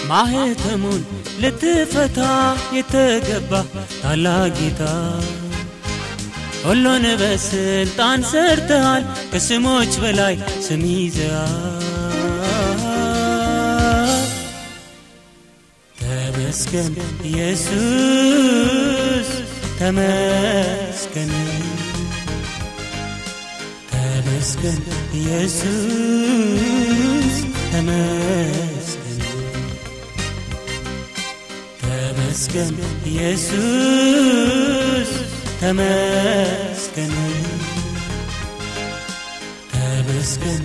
ማህተሙን ልትፈታ የተገባ ታላቅ ጌታ ሁሉን በስልጣን ሰርተሃል፣ ከስሞች በላይ ስም ይዘሃል። ተመስገን ኢየሱስ ተመስገን ተመስገን ኢየሱስ ተመስገን ተመስገን ኢየሱስ ተመስገን ተመስገን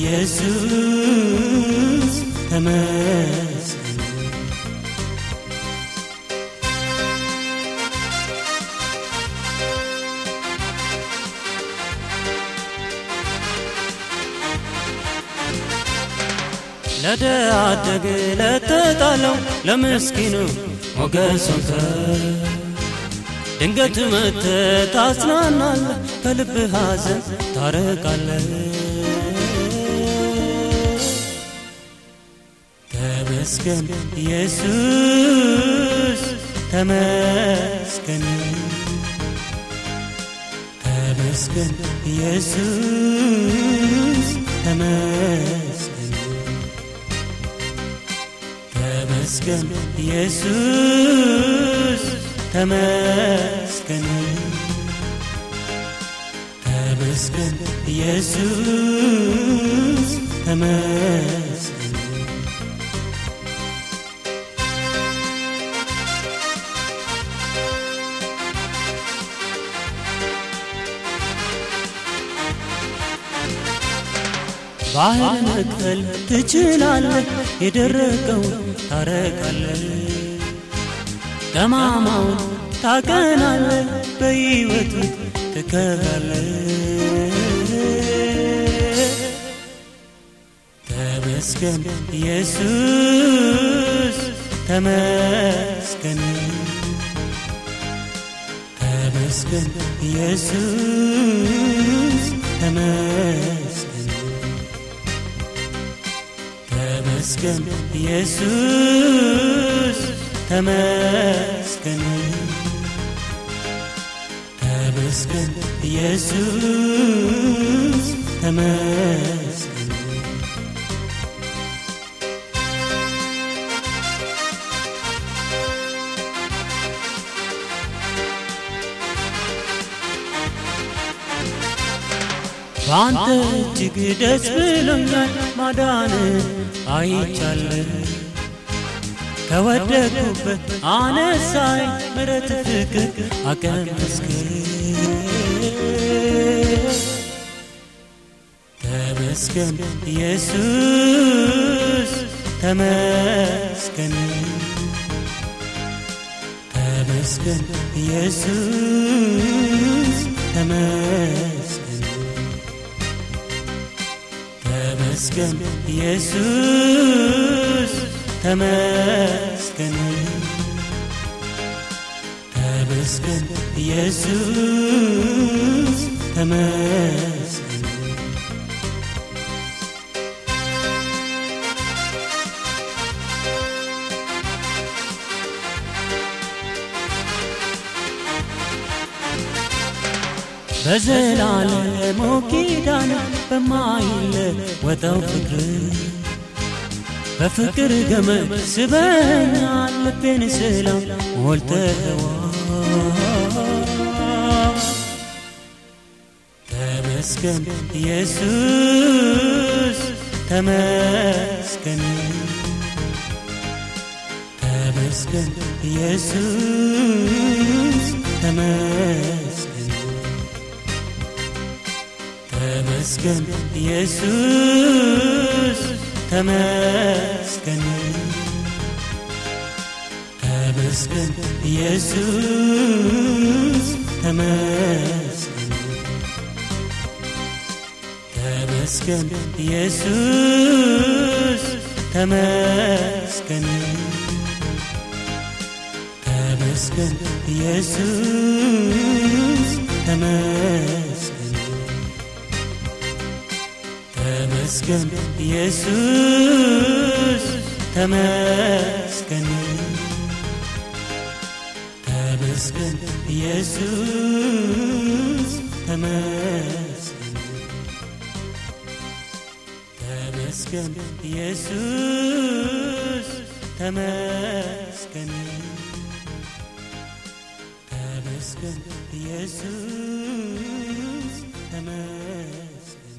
ኢየሱስ ተመስገን ለድሃ አደግ ለተጣለው ለምስኪኑ ሞገስ ሆንከ ድንገት መጥተህ ታጽናናለህ፣ ከልብህ ሐዘን ታረቃለህ። ተመስገን ኢየሱስ ተመስገን ተመስገን ኢየሱስ ተመስገን ተመስገን ኢየሱስ ተመስገን ተመስገን ኢየሱስ ተመስገን ባህር መክፈል ትችላለህ፣ የደረቀውን ታረቃለህ፣ ጠማማውን ታቀናለህ፣ በሕይወት ትከራለህ። ተመስገን ኢየሱስ ተመስገን ተመስገን ኢየሱስ ተመስገን ተመስገን ኢየሱስ ተመስገን ተመስገን ኢየሱስ ተመስገን በአንተ እጅግ ደስ ብሎኛል፣ ማዳንን አይቻለሁ። ከወደቅኩበት አነሳኝ፣ ምሕረት ፍቅር አቀመስከኝ። ተመስገን ኢየሱስ ተመስገን ተመስገን ኢየሱስ ተመስገን ተመስገን ኢየሱስ ተመስገን ተመስገን ኢየሱስ ተመስገን በዘላለሙ ኪዳን በማይለወጠው ፍቅር በፍቅር ገመድ ስበኛል ልቤን ሰላም ሞልተኸዋል። ተመስገን ኢየሱስ ተመስገን ተመስገን ኢየሱስ ተመስገን ተመስገን ኢየሱስ ተመስገን ተመስገን ኢየሱስ ተመስገን ተመስገን ኢየሱስ ተመስገን ተመስገን ኢየሱስ ተመስገን ተመስገን ኢየሱስ ተመስገን ተመስገን ኢየሱስ ተመስገን ተመስገን ኢየሱስ ተመስገን ተመስገን ኢየሱስ ተመስገን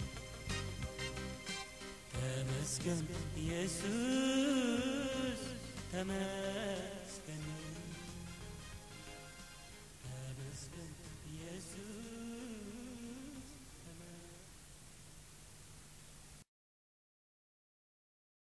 ተመስገን ኢየሱስ ተመስገን ተመስገን ኢየሱስ